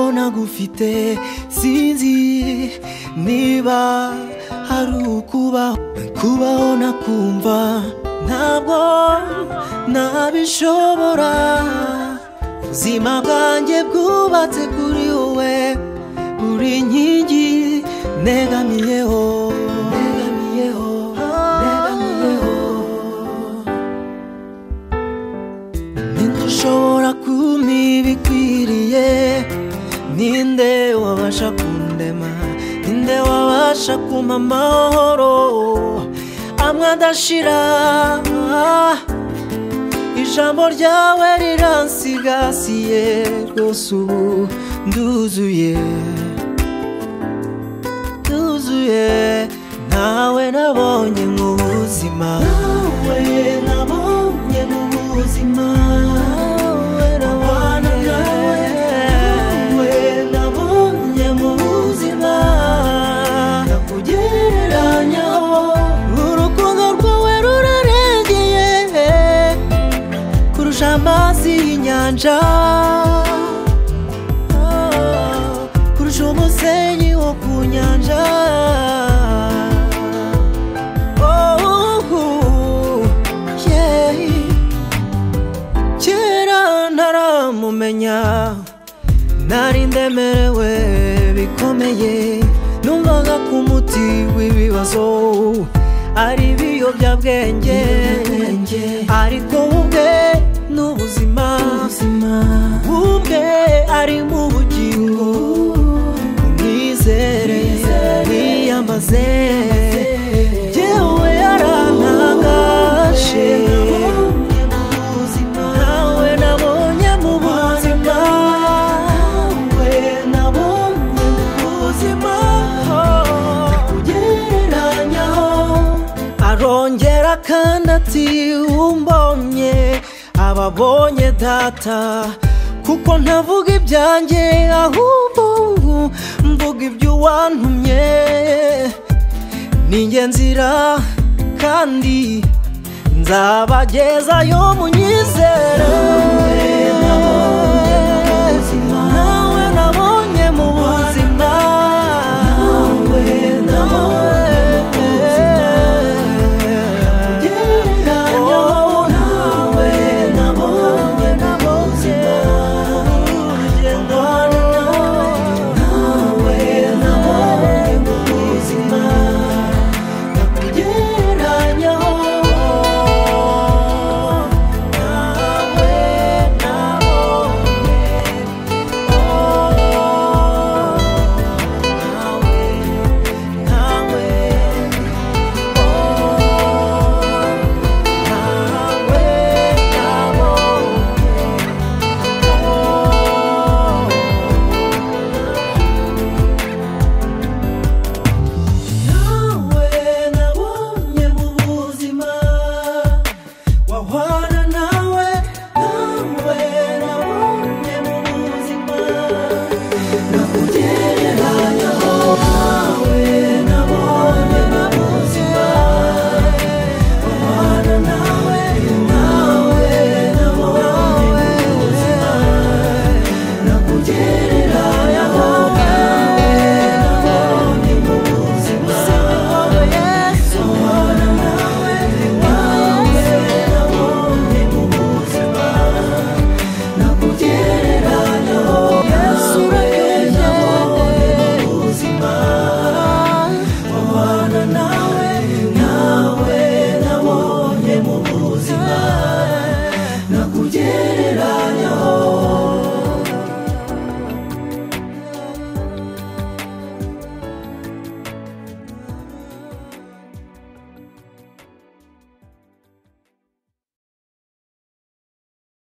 mfite sinzi niba hari ukubaho kubaho nakumva ntabwo nabishobora ubuzima bwanjye bwubatse kuri wowe buri nkingi negamiyeho negamiyeho negamiyeho ninde ushobora kumpiba ikwiriye ninde wabasha kundema ninde wabasha kumpa amahoro amwe adashira ijambo ryawe riransigasiye rwose ubu nduzuye nduzuye ntawe nabonye mu buzima nawe nabonye mu buzima abana nawe nawe nabonye mu buzima nakugereranyaho urukundo rwawe rurarengeye kurusha amazi y'inyanja kurusha umusenyi wo ku nyanja Oh, yeah. kera ntaramumenya nari ndemerewe bikomeye numvaga ko umuti w'ibibazo ari ibiyobyabwenge ariko ubwe ni ubuzima ubwe ari mu bugingo umwizere yiyamaze yewe yarantangaje nawe nabonye mu buzima nawe nabonye mu buzima kugereranyaho arongera kandi ati umbonye ababonye data kuko ntavuga ibyanjye ahubwo mvuga iby'uwantumye ni njye nzira kandi nzabagezayo munyizere